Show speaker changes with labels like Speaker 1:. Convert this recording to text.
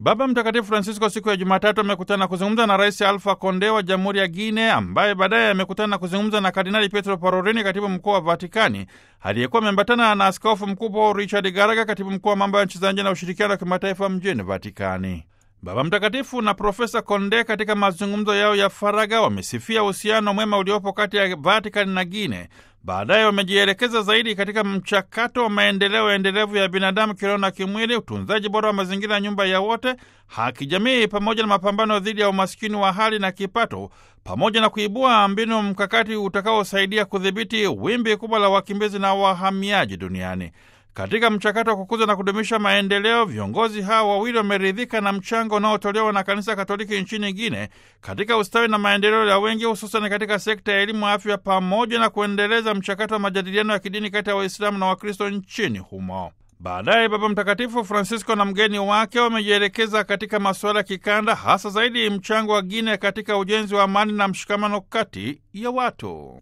Speaker 1: Baba Mtakatifu Francisco siku ya Jumatatu amekutana na kuzungumza na Rais Alfa Konde wa Jamhuri ya Guine, ambaye baadaye amekutana na kuzungumza na Kardinali Pietro Parolini, katibu mkuu wa Vatikani, aliyekuwa ameambatana na Askofu Mkuu Paul Richard Garaga, katibu mkuu wa mambo ya nchi za nje na ushirikiano wa kimataifa mjini Vatikani. Baba Mtakatifu na Profesa Konde katika mazungumzo yao ya faragha wamesifia uhusiano mwema uliopo kati ya Vatikani na Guine. Baadaye wamejielekeza zaidi katika mchakato wa maendeleo endelevu ya binadamu kiroho na kimwili, utunzaji bora wa mazingira ya nyumba ya wote, haki jamii, pamoja na mapambano dhidi ya umaskini wa hali na kipato, pamoja na kuibua mbinu mkakati utakaosaidia kudhibiti wimbi kubwa la wakimbizi na wahamiaji duniani. Katika mchakato wa kukuza na kudumisha maendeleo, viongozi hawa wawili wameridhika na mchango unaotolewa na Kanisa Katoliki nchini Guine katika ustawi na maendeleo ya wengi, hususan katika sekta ya elimu, afya, pamoja na kuendeleza mchakato wa majadiliano ya kidini kati ya Waislamu na Wakristo nchini humo. Baadaye Baba Mtakatifu Francisco na mgeni wake wamejielekeza katika masuala ya kikanda, hasa zaidi mchango wa Guine katika ujenzi wa amani na mshikamano kati ya watu.